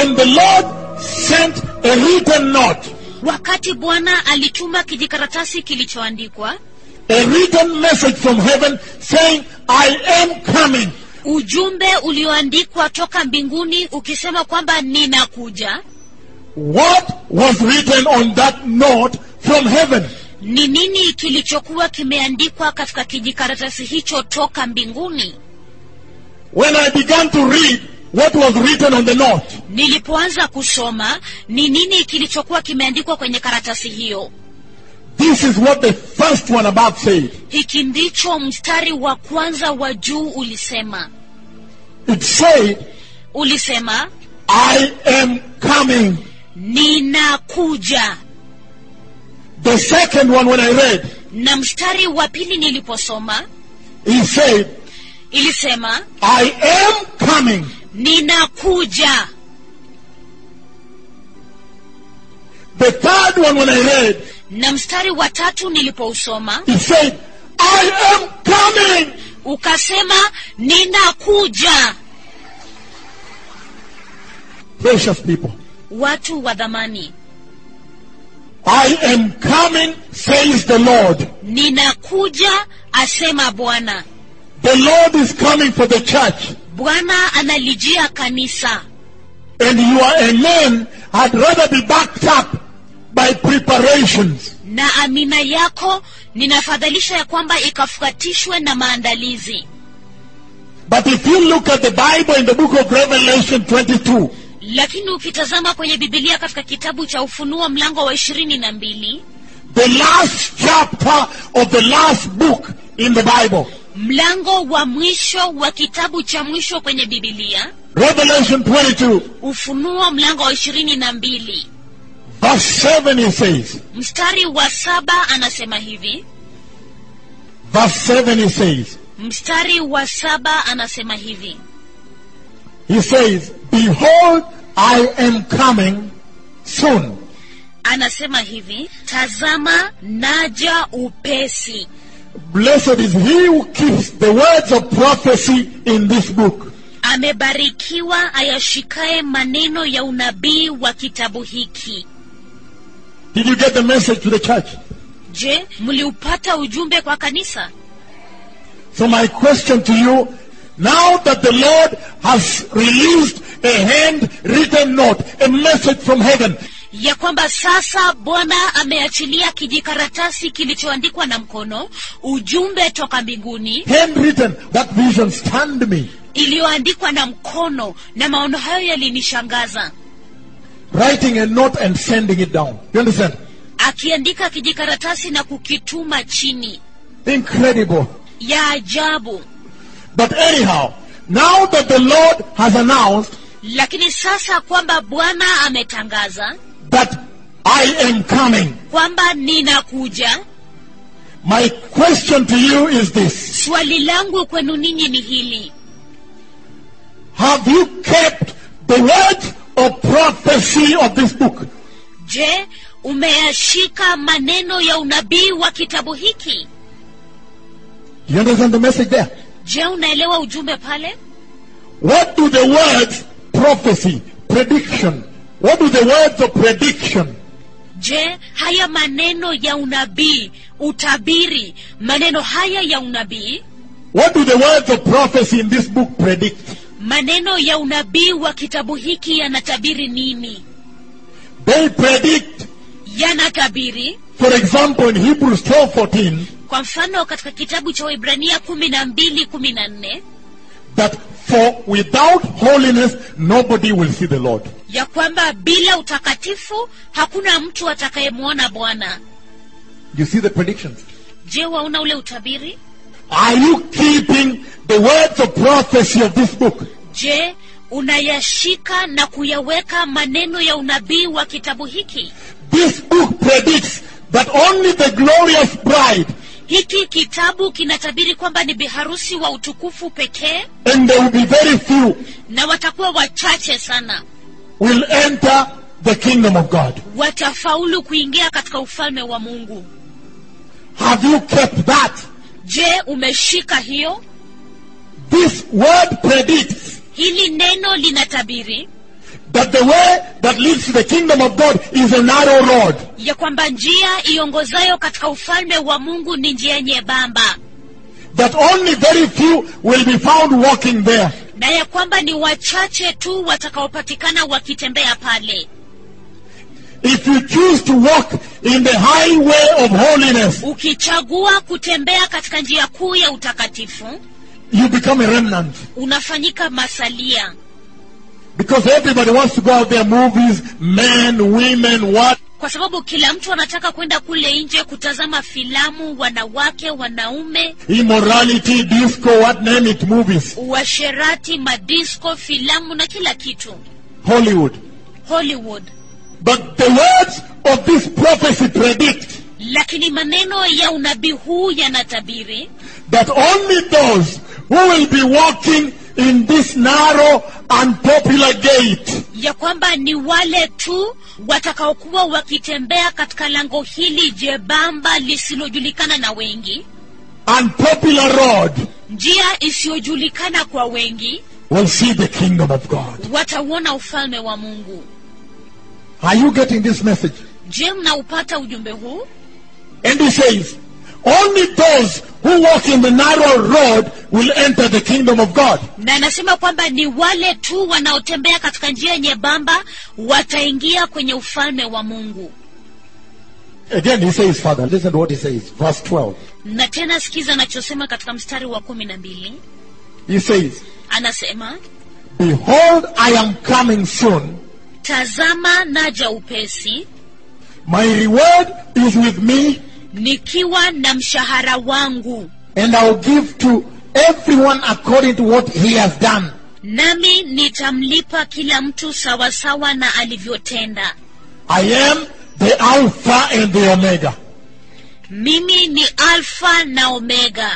when the Lord sent a written note, wakati bwana alituma kijikaratasi kilichoandikwa a written message from heaven saying, I am coming. ujumbe ulioandikwa toka mbinguni ukisema kwamba ninakuja What was written on that note from heaven? ni nini kilichokuwa kimeandikwa katika kijikaratasi hicho toka mbinguni When I began to read what was written on the note, nilipoanza kusoma ni nini kilichokuwa kimeandikwa kwenye karatasi hiyo this is what the first one above said. hiki ndicho mstari wa kwanza wa juu ulisema It said, ulisema I am coming. ninakuja The second one, when I read, na mstari wa pili niliposoma he said, ilisema I am coming. ninakuja The third one, when I read, na mstari wa tatu nilipousoma he said, I am coming. ukasema ninakuja Precious people, watu wa dhamani I am coming, says the Lord. ninakuja asema bwana The Lord is coming for the church. bwana analijia kanisa And your amen had rather be backed up by preparations. na amina yako ninafadhalisha ya kwamba ikafuatishwe na maandalizi But if you look at the Bible in the book of Revelation 22, lakini ukitazama kwenye bibilia katika kitabu cha ufunuo mlango wa ishirini na mbili the last chapter of the last book in the Bible, mlango wa mwisho wa kitabu cha mwisho kwenye bibilia Revelation 22, ufunuo mlango wa ishirini na mbili verse 7, he says, mstari wa saba anasema hivi verse 7, he says, mstari wa saba anasema hivi he says, Behold, I am coming soon. anasema hivi tazama naja upesi Blessed is he who keeps the words of prophecy in this book. amebarikiwa ayashikaye maneno ya unabii wa kitabu hiki Did you get the message to the church? je mliupata ujumbe kwa kanisa So my question to you, now that the Lord has released a handwritten note, a message from heaven, ya kwamba sasa bwana ameachilia kijikaratasi kilichoandikwa na mkono ujumbe toka mbinguni handwritten, that vision stunned me. iliyoandikwa na mkono na maono hayo yalinishangaza Writing a note and sending it down. You understand? akiandika kijikaratasi na kukituma chini Incredible. ya ajabu But anyhow, now that the Lord has announced lakini sasa kwamba bwana ametangaza that I am coming, kwamba ninakuja my question to you is this. swali langu kwenu ninyi ni hili Have you kept the words of prophecy of this book? je umeyashika maneno ya unabii wa kitabu hiki You understand the message there? je unaelewa ujumbe pale What do the words prophecy, prediction, what do the words of prediction, je haya maneno ya unabii utabiri maneno haya ya unabii what do the words of prophecy in this book predict? maneno ya unabii wa kitabu hiki yanatabiri nini They predict, yanatabiri for example, in Hebrews 12:14, kwa mfano katika kitabu cha waibrania kumi na mbili kumi na nne that for without holiness nobody will see the Lord. ya kwamba bila utakatifu hakuna mtu atakayemwona bwana You see the predictions. je waona ule utabiri Are you keeping the words of prophecy of this book? je unayashika na kuyaweka maneno ya unabii wa kitabu hiki This book predicts that only the glorious bride, hiki kitabu kinatabiri kwamba ni biharusi wa utukufu pekee and there will be very few, na watakuwa wachache sana will enter the kingdom of God. watafaulu kuingia katika ufalme wa mungu Have you kept that? je umeshika hiyo This word predicts hili neno linatabiri that the way that leads to the kingdom of God is a narrow road. ya kwamba njia iongozayo katika ufalme wa mungu ni njia nyembamba That only very few will be found walking there. na ya kwamba ni wachache tu watakaopatikana wakitembea pale If you choose to walk in the highway of holiness, ukichagua kutembea katika njia kuu ya utakatifu you become a remnant. unafanyika masalia Because everybody wants to go out there, movies, men, women, what? kwa sababu kila mtu anataka kwenda kule nje kutazama filamu wanawake wanaume Immorality, disco, what name it, movies. uasherati madisko filamu na kila kitu Hollywood. hollywood But the words of this prophecy predict lakini maneno ya unabii huu yanatabiri that only those who will be walking in this narrow, unpopular gate ya kwamba ni wale tu watakaokuwa wakitembea katika lango hili jebamba lisilojulikana na wengi unpopular road njia isiyojulikana kwa wengi will see the kingdom of God. watauona ufalme wa mungu Are you getting this message? je mnaupata ujumbe huu And he says, only those who walk in the narrow road will enter the kingdom of God. na anasema kwamba ni wale tu wanaotembea katika njia nyembamba wataingia kwenye ufalme wa mungu Again, he says, Father, listen to what he says. Verse 12. na tena sikiza anachosema katika mstari wa kumi na mbili He says, anasema Behold, I am coming soon. tazama naja upesi My reward is with me, nikiwa na mshahara wangu and I'll give to everyone according to what he has done. nami nitamlipa kila mtu sawasawa na alivyotenda I am the Alpha and the Omega. mimi ni alfa na omega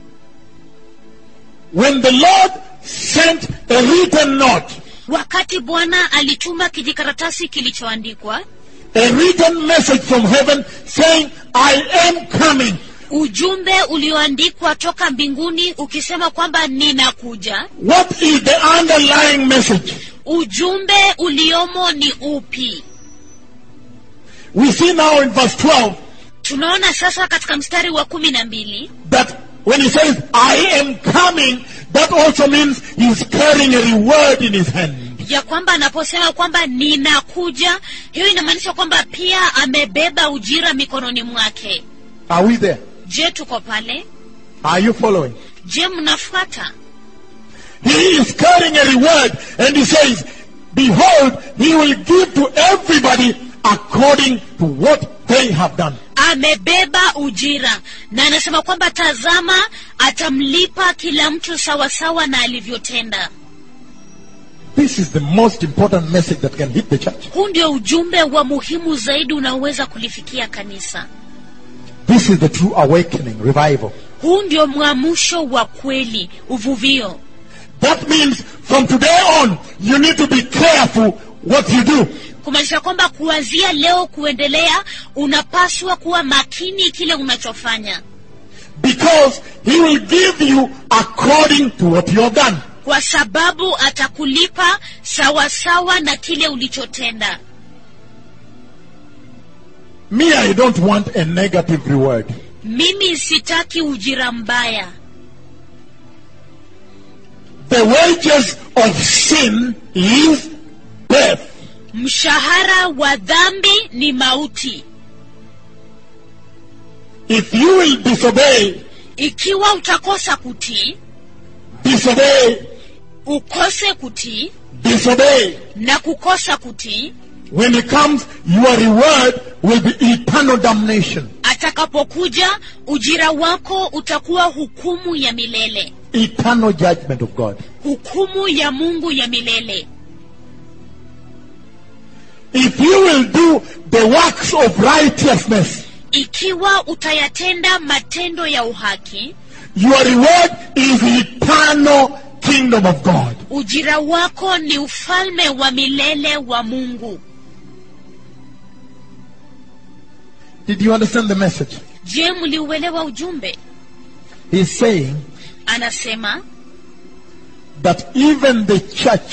When the Lord sent a written note, wakati bwana alituma kijikaratasi kilichoandikwa a written message from heaven saying, I am coming. ujumbe ulioandikwa toka mbinguni ukisema kwamba ninakuja What is the underlying message? ujumbe uliomo ni upi We see now in verse 12 tunaona sasa katika mstari wa kumi na mbili that when he says, I am coming, that also means he's carrying a reward in his hand. ya kwamba anaposema kwamba ninakuja hiyo inamaanisha kwamba pia amebeba ujira mikononi mwake Are we there? je tuko pale Are you following? je mnafuata He is carrying a reward and he says, Behold, he will give to everybody according to what they have done. amebeba ujira na anasema kwamba tazama atamlipa kila mtu sawasawa na alivyotenda This is the most important message that can hit the church. huu ndio ujumbe wa muhimu zaidi unaoweza kulifikia kanisa This is the true awakening, revival. huu ndio mwamusho wa kweli uvuvio That means from today on, you need to be careful what you do. kumaanisha kwamba kuanzia leo kuendelea unapaswa kuwa makini kile unachofanya Because he will give you according to what you have done. kwa sababu atakulipa sawasawa na kile ulichotenda Me, I don't want a negative reward. mimi sitaki ujira mbaya The wages of sin is death. mshahara wa dhambi ni mauti If you will disobey, ikiwa utakosa kutii disobey, ukose kutii disobey, na kukosa kutii when it comes, your reward will be eternal damnation. atakapokuja ujira wako utakuwa hukumu ya milele Eternal judgment of God. hukumu ya mungu ya milele If you will do the works of righteousness, ikiwa utayatenda matendo ya uhaki your reward is eternal kingdom of God. ujira wako ni ufalme wa milele wa mungu Did you understand the message? je mliuelewa ujumbe He's saying anasema that even the church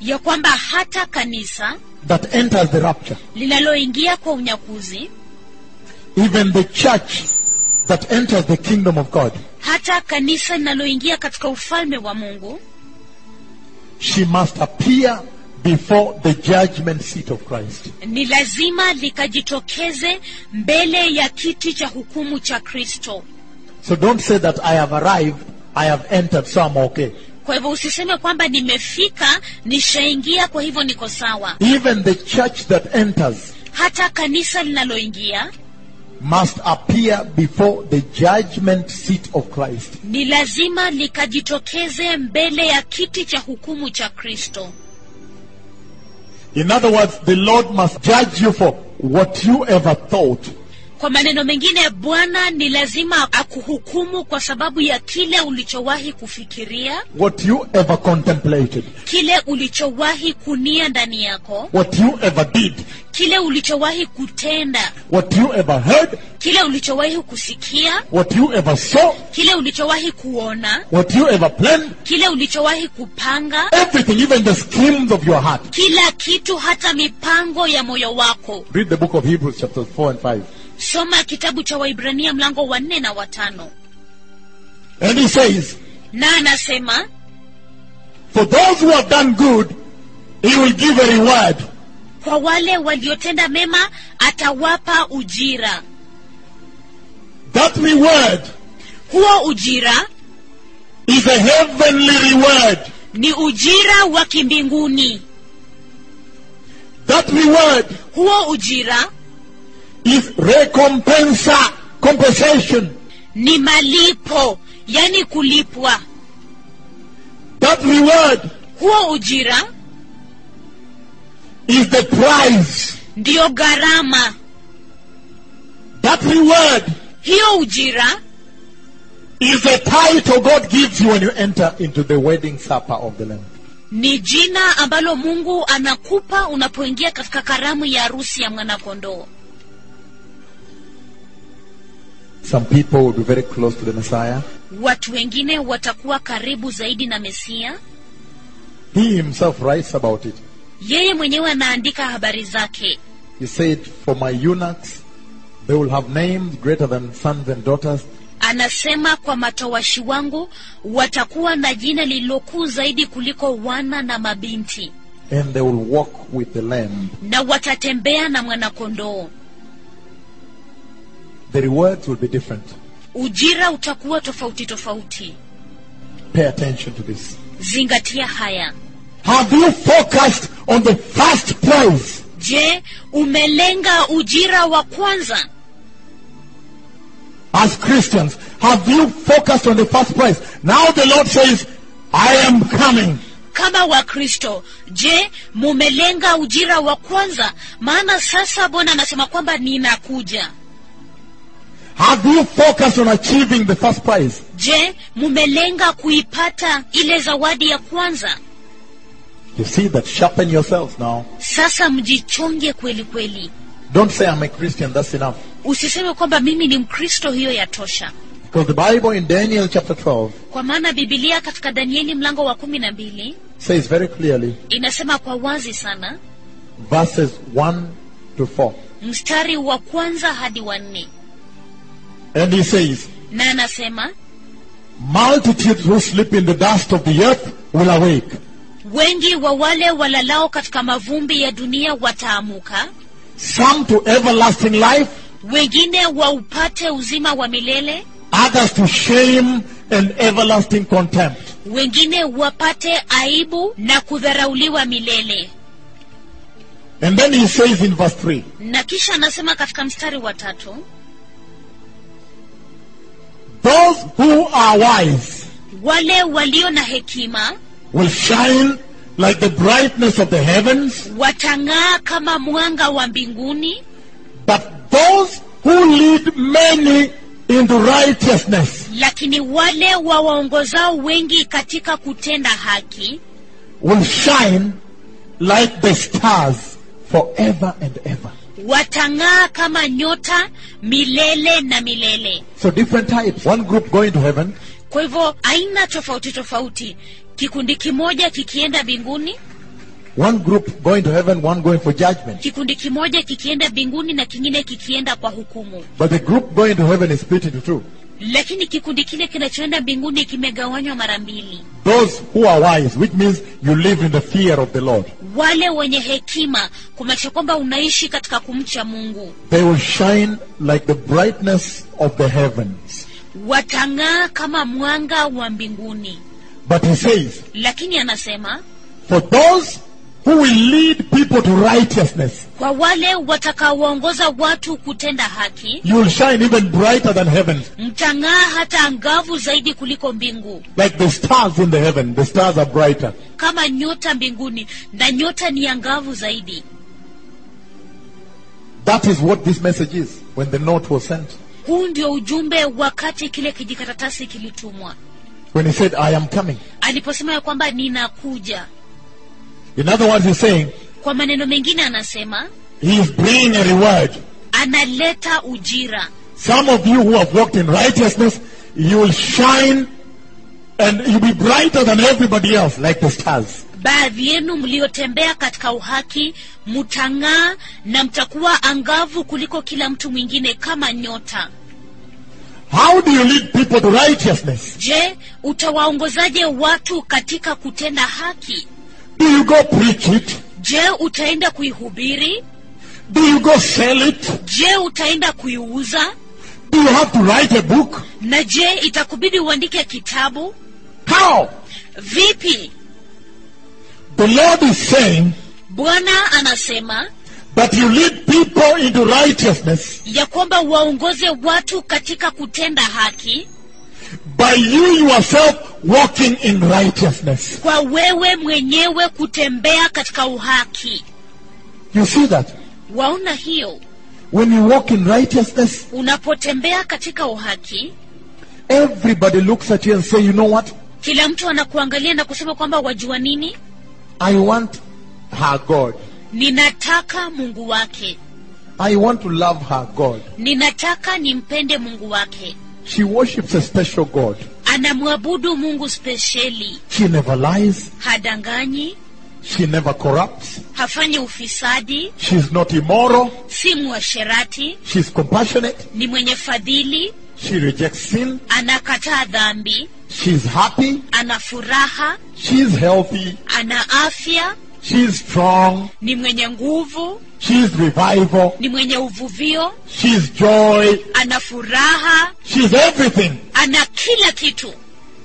ya kwamba hata kanisa that enters the rapture, linaloingia kwa unyakuzi even the church that enters the kingdom of God, hata kanisa linaloingia katika ufalme wa mungu she must appear before the judgment seat of Christ. ni lazima likajitokeze mbele ya kiti cha hukumu cha kristo So don't say that I have arrived, I have entered, so I'm okay. kwa hivyo usiseme kwamba nimefika nishaingia kwa hivyo niko sawa Even the church that enters hata kanisa linaloingia must appear before the judgment seat of Christ. ni lazima likajitokeze mbele ya kiti cha hukumu cha kristo In other words, the Lord must judge you for what you ever thought kwa maneno mengine bwana ni lazima akuhukumu kwa sababu ya kile ulichowahi kufikiria what you ever contemplated, kile ulichowahi kunia ndani yako what you ever did, kile ulichowahi kutenda what you ever heard, kile ulichowahi kusikia what you ever saw, kile ulichowahi kuona what you ever planned, kile ulichowahi kupanga everything, even the schemes of your heart. kila kitu hata mipango ya moyo wako Read the book of Hebrews, chapters 4 and 5. soma kitabu cha waibrania mlango wa nne na watano And he says, na anasema For those who have done good, he will give a reward. kwa wale waliotenda mema atawapa ujira That reward huo ujira is a heavenly reward. ni ujira wa kimbinguni That reward huo ujira is recompensa, compensation. ni malipo yani kulipwa That reward huo ujira is the prize. ndiyo gharama That reward hiyo ujira is the title God gives you when you enter into the wedding supper of the Lamb. ni jina ambalo mungu anakupa unapoingia katika karamu ya harusi ya mwanakondoo Some people will be very close to the Messiah. watu wengine watakuwa karibu zaidi na mesia He himself writes about it. yeye mwenyewe anaandika habari zake He said, For my eunuchs, they will have names greater than sons and daughters. anasema kwa matowashi wangu watakuwa na jina lililokuu zaidi kuliko wana na mabinti and they will walk with the Lamb. na watatembea na mwanakondoo The rewards will be different. ujira utakuwa tofauti tofauti Pay attention to this. zingatia haya Have you focused on the first prize? je umelenga ujira wa kwanza As Christians, have you focused on the first prize? Now the Lord says, I am coming. kama wakristo je mumelenga ujira wa kwanza maana sasa bwana anasema kwamba ninakuja Have you focused on achieving the first prize? je mumelenga kuipata ile zawadi ya kwanza You see that sharpen yourselves now. sasa mjichonge kweli kweli Don't say I'm a Christian, that's enough. usiseme kwamba mimi ni mkristo hiyo yatosha Because the Bible in Daniel chapter 12 kwa maana bibilia katika danieli mlango wa kumi na mbili says very clearly, inasema kwa wazi sana verses 1 to 4. mstari wa kwanza hadi wa nne And he says, na anasema Multitudes who sleep in the dust of the earth will awake. wengi wa wale walalao katika mavumbi ya dunia wataamuka Some to everlasting life, wengine waupate uzima wa milele others to shame and everlasting contempt. wengine wapate aibu na kudharauliwa milele And then he says in verse 3 na kisha anasema katika mstari wa tatu Those who are wise wale walio na hekima will shine like the brightness of the heavens, watang'aa kama mwanga wa mbinguni but those who lead many into righteousness lakini wale wawaongozao wengi katika kutenda haki will shine like the stars forever and ever. watang'aa kama nyota milele na milele So different types. One group going to heaven, kwa hivyo aina tofauti tofauti kikundi kimoja kikienda mbinguni One group going to heaven, one going for judgment. kikundi kimoja kikienda mbinguni na kingine kikienda kwa hukumu But the group going to heaven is split into two. lakini kikundi kile kinachoenda mbinguni kimegawanywa mara mbili Those who are wise, which means you live in the fear of the Lord. wale wenye hekima kumaanisha kwamba unaishi katika kumcha mungu They will shine like the brightness of the heavens. watang'aa kama mwanga wa mbinguni But he says, lakini anasema for those who will lead people to righteousness, kwa wale watakaowaongoza watu kutenda haki you will shine even brighter than heaven, mtang'aa hata angavu zaidi kuliko mbingu like the stars in the heaven. The stars are brighter. kama nyota mbinguni na nyota ni angavu zaidi That is what this message is when the note was sent. huu ndio ujumbe wakati kile kijikaratasi kilitumwa When he said, I am coming. aliposema ya kwamba ninakuja In other words, he's saying, kwa maneno mengine anasema he is bringing a reward. analeta ujira Some of you who have walked in righteousness, you will shine and you'll be brighter than everybody else, like the stars. baadhi yenu mliotembea katika uhaki mtang'aa na mtakuwa angavu kuliko kila mtu mwingine kama nyota How do you lead people to righteousness? je utawaongozaje watu katika kutenda haki Do you go preach it? je utaenda kuihubiri Do you go sell it? je utaenda kuiuza Do you have to write a book? na je itakubidi uandike kitabu How? vipi The Lord is saying bwana anasema that you lead people into righteousness ya kwamba waongoze watu katika kutenda haki by you yourself walking in righteousness. kwa wewe mwenyewe kutembea katika uhaki You see that? waona hiyo When you walk in righteousness, unapotembea katika uhaki everybody looks at you and say, you know what? kila mtu anakuangalia na kusema kwamba wajua nini I want her God. ninataka mungu wake I want to love her God. ninataka nimpende mungu wake She worships a special God. anamwabudu mungu spesheli She never lies. hadanganyi She never corrupts. hafanyi ufisadi She's not immoral. si mwasherati She's compassionate. ni mwenye fadhili She rejects sin. anakataa dhambi She's happy. ana furaha She's healthy. ana afya She's strong. ni mwenye nguvu She's revival. ni mwenye uvuvio She's joy. ana furaha She's everything. ana kila kitu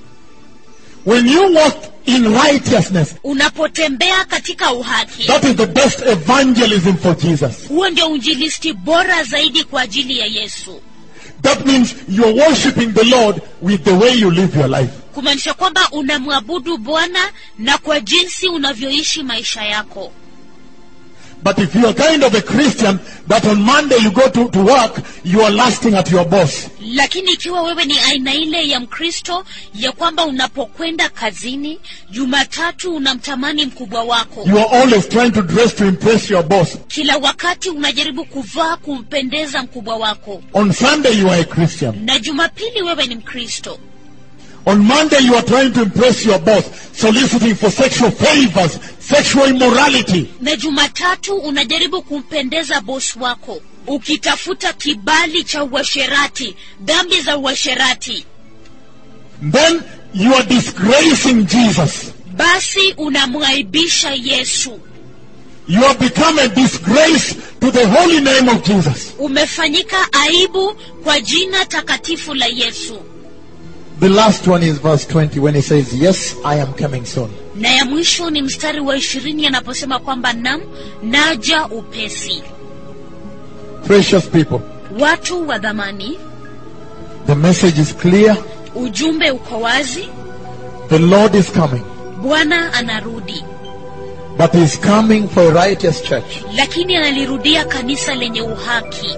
When you walk in righteousness, unapotembea katika uhaki that is the best evangelism for Jesus. huo ndio unjilisti bora zaidi kwa ajili ya yesu That means you're worshiping the Lord with the way you live your life. kumaanisha kwamba unamwabudu bwana na kwa jinsi unavyoishi maisha yako But if you're kind of a Christian that on Monday you go to, to work, you are lusting at your boss. lakini ikiwa wewe ni aina ile ya mkristo ya kwamba unapokwenda kazini jumatatu unamtamani mkubwa wako You are always trying to dress to impress your boss. kila wakati unajaribu kuvaa kumpendeza mkubwa wako On Sunday you are a Christian. na jumapili wewe ni mkristo On Monday you are trying to impress your boss, soliciting for sexual favors, sexual immorality. na jumatatu unajaribu kumpendeza bosi wako ukitafuta kibali cha uasherati dhambi za uasherati Then you are disgracing Jesus. basi unamwaibisha yesu You have become a disgrace to the holy name of Jesus. umefanyika aibu kwa jina takatifu la yesu The last one is verse 20 when he says, Yes, I am coming soon. na ya mwisho ni mstari wa ishirini anaposema kwamba nam naja upesi Precious people, watu wa dhamani the message is clear. ujumbe uko wazi The Lord is coming. bwana anarudi But he is coming for a righteous church. lakini analirudia kanisa lenye uhaki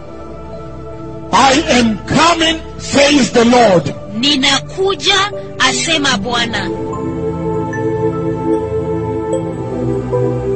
I am coming, says the Lord. ninakuja asema bwana